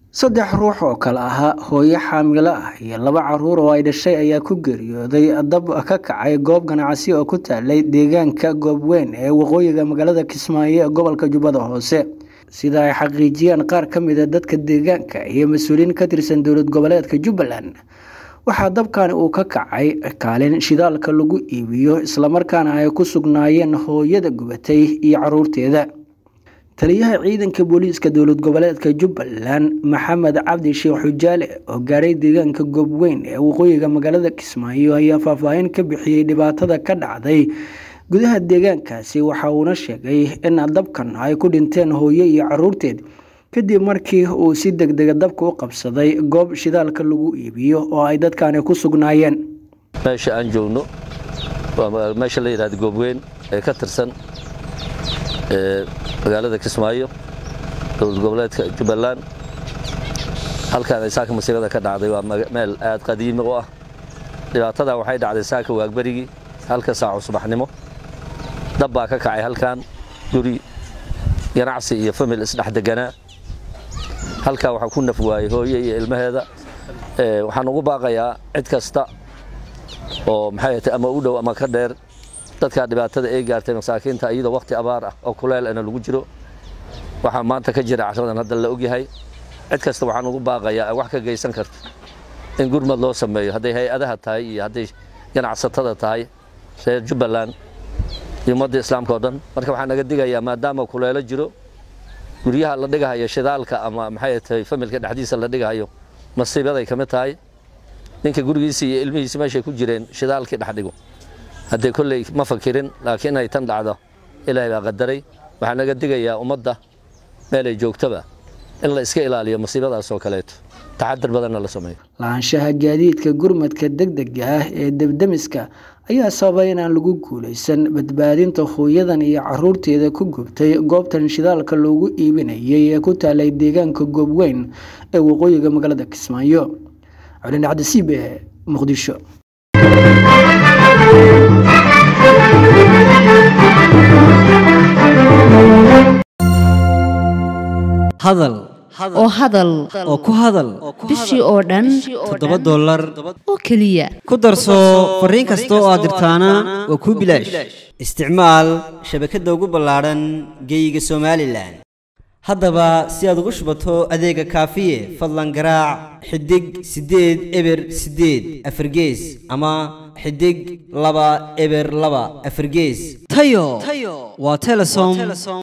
saddex ruux oo kale ahaa hooyo xaamilo ah iyo laba caruur oo ay dhashay ayaa ku geeriyooday dab ka kacay goob ganacsi oo ku taalay deegaanka goobweyn ee waqooyiga magaalada kismaayo ee gobolka jubbada hoose sida ay xaqiijiyeen qaar ka mida dadka deegaanka iyo mas-uuliyiin ka tirsan dowlad goboleedka jubbaland waxaa dabkani uu ka kacay kaalin shidaalka lagu iibiyo islamarkaana ay ku sugnaayeen hooyada gubatay iyo caruurteeda taliyaha ciidanka booliiska dowlad goboleedka jubbaland maxamed cabdi sheekh xujaale oo gaaray deegaanka goobweyn ee waqooyiga magaalada kismaayo ayaa faahfaahin ka bixiyey dhibaatada ka dhacday gudaha deegaankaasi waxa uuna sheegay in dabkan ay ku dhinteen hooyo iyo caruurteed kadib markii uu si deg dega dabka u qabsaday goob shidaalka lagu iibiyo oo ay dadkani ku sugnaayeen meesha aan joogno waa meesha la yidhahda goobweyn ee ka tirsan magaalada kismaayo dowlad goboleedka jubbaland halkaan ay saaka masiirada ka dhacday waa meel aad qadiimi u ah dhibaatada waxay dhacday saaka waagberigii halka saaco subaxnimo dab baa ka kacay halkaan guri ganacsi iyo famil isdhex deganaa halkaa waxaa ku naf waayey hooye iyo ilmaheeda waxaan ugu baaqayaa cid kasta oo maxay tay ama u dhow ama ka dheer dadkaa dhibaatada ay gaartay masaakiinta iyadoo wakhti abaar ah oo kuleel ana lagu jiro waxaa maanta ka jira cashradan hadda la ogyahay cid kasta waxaan ugu baaqayaa wax ka geysan karta in gurmad loo sameeyo hadday hay-adaha tahay iyo hadday ganacsatada tahay reer jubbaland iyo ummadda islaamka oo dhan marka waxaan naga digayaa maadaama kuleelo jiro guryaha la dhigahayo shidaalka ama maxay tahay familka dhexdiisa la dhigahayo masiibaday ka mid tahay ninka gurigiisa iyo ilmihiisa meeshay ku jireen shidaalkii dhex dhigo haddee kolley ma fakirin laakiin inay tan dhacdo ilaahay baa qadaray waxaa naga digayaa ummadda meelay joogtaba in la iska ilaaliyo masiibadaas oo kaleeto taxadar badanna la sameeyo lahaanshaha gaadiidka gurmadka degdega ah ee debdemiska ayaa sababay inaan lagu guulaysan badbaadinta hooyadan iyo caruurteeda ku gubtay goobtan shidaalka loogu iibinayay ee ku taalay deegaanka goobweyn ee waqooyiga magaalada kismaayo colin cabdisiibe muqdisho hadal oo hadal oo ku hadal bishii oo dhan toddoba dollar oo keliya ku darso fariin kasta oo aad dirtaana waa kuu bilaash isticmaal shabakadda ugu ballaadhan geeyiga somalilan haddaba si aad ugu shubato adeega kaafiye fadlan garaac xidig siddeed eber siddeed afargees ama xidig laba eber laba afargees tayo waa telesom